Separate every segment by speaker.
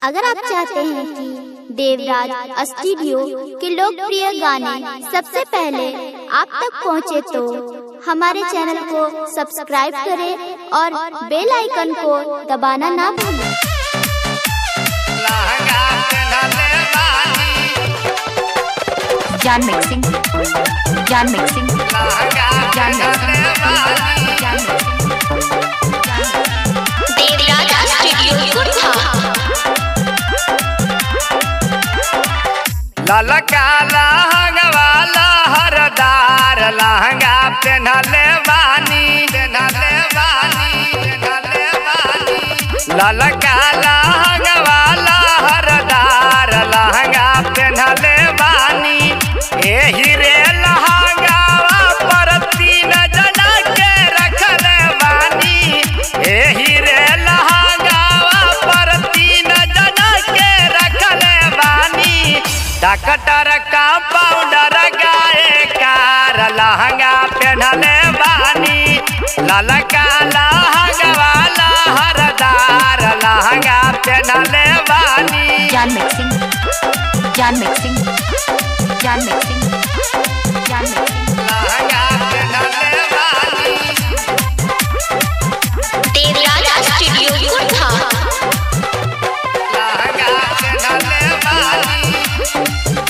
Speaker 1: अगर आप चाहते हैं कि देवराज स्टूडियो के लोकप्रिय गाने सबसे पहले आप तक पहुंचे तो हमारे चैनल को सब्सक्राइब करें और बेल आइकन को दबाना ना भूलें
Speaker 2: लहंगा पेन्हले बानी
Speaker 3: Jan mixing. Jan mixing.
Speaker 2: लहंगा
Speaker 3: Jan
Speaker 2: पेन्हले
Speaker 3: mixing.
Speaker 2: बानी
Speaker 3: Jan mixing.
Speaker 1: देवराज स्टूडियो
Speaker 2: ललका लहंगवा लहरदार लहंगा पेन्हले बानी पेन्हले बानी पेन्हले बानी ललका लहंगवा लहरदार लहंगा पेन्हले बानी एही रे लहंगावा पर तीन जना के रखले बानी एही रे लहंगावा पर तीन जना के रखले बानी डॉक्टर का पाउडर गाए कार लहंगा पेन्हले बानी ललका लहंगवा लहरदार लहंगा पेन्हले बानी
Speaker 3: Jan mixing. Jan mixing. Jan mixing. Jan mixing.
Speaker 2: लहंगा पेन्हले बानी
Speaker 1: देवराज स्टूडियो
Speaker 2: लहंगा पेन्हले बानी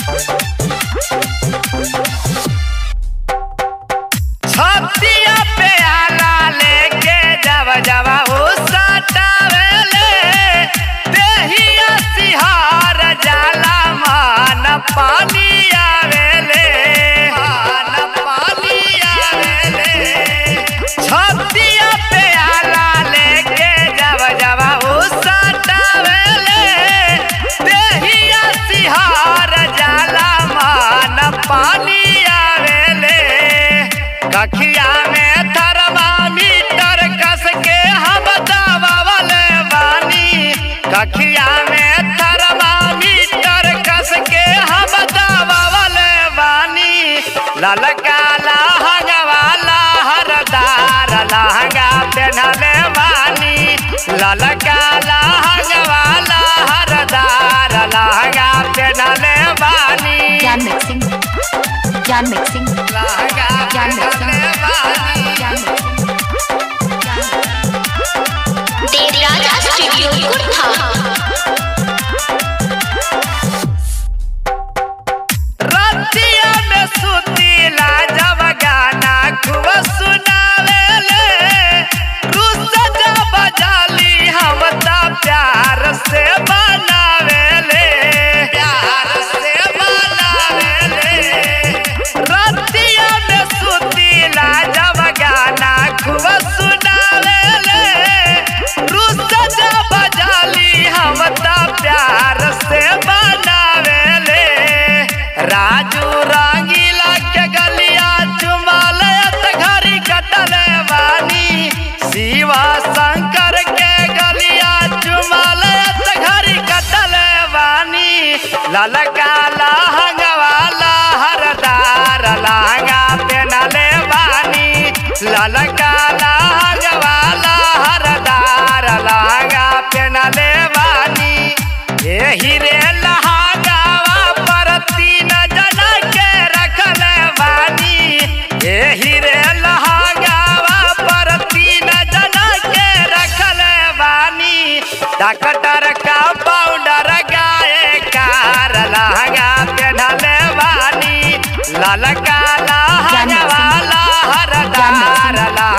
Speaker 2: छतिया पे आला लेके जब जब हो सटावेले देहिया सिहार जाला मान पानी आवेले मान पानी आवेले छतिया पे आला लेके जब जब हो सटावेले देहिया सिहार जाला मान पानी आवेले कखिया में थर्मामीटर कस के हम दबावले बानी कखिया में थर्मामीटर कस के हम दबावले बानी ललका लहंगवा लहरदार लहंगा पेन्हले बानी ललका लहंगवा लहरदार लहंगा पेन्हले बानी
Speaker 3: Jan mixing. Jan mixing.
Speaker 2: लहंगा
Speaker 3: Jan
Speaker 2: पेन्हले
Speaker 3: mixing.
Speaker 2: बानी
Speaker 3: Jan mixing.
Speaker 1: देवराज स्टूडियो
Speaker 2: रतिया में सुतीला जब गाना खूब सुनावेले रुस जब जाली हम त प्यार से बनावेले प्यार से बनावेले रतिया में सुतीला जब गाना खूब सुनावेले रुस जब जाली हम त प्यार से बनावेले राजू रंगीला के गलिया चुमालत घरी कटले बानी शिवा शंकर के गलिया चुमालत घरी कटले बानी ललका लहंगवा लहरदार लहंगा पेनले बानी ललका लहंगवा लहरदार लहंगा पेनले बानी एही रे लहंगावा पर तीन जना के रखले बानी एही रे लहंगावा पर तीन जना के रखले बानी डॉक्टर का पाउडर गाए कार लहंगा पेन्हले बानी ललका लहंगवा लहरदार लहंगा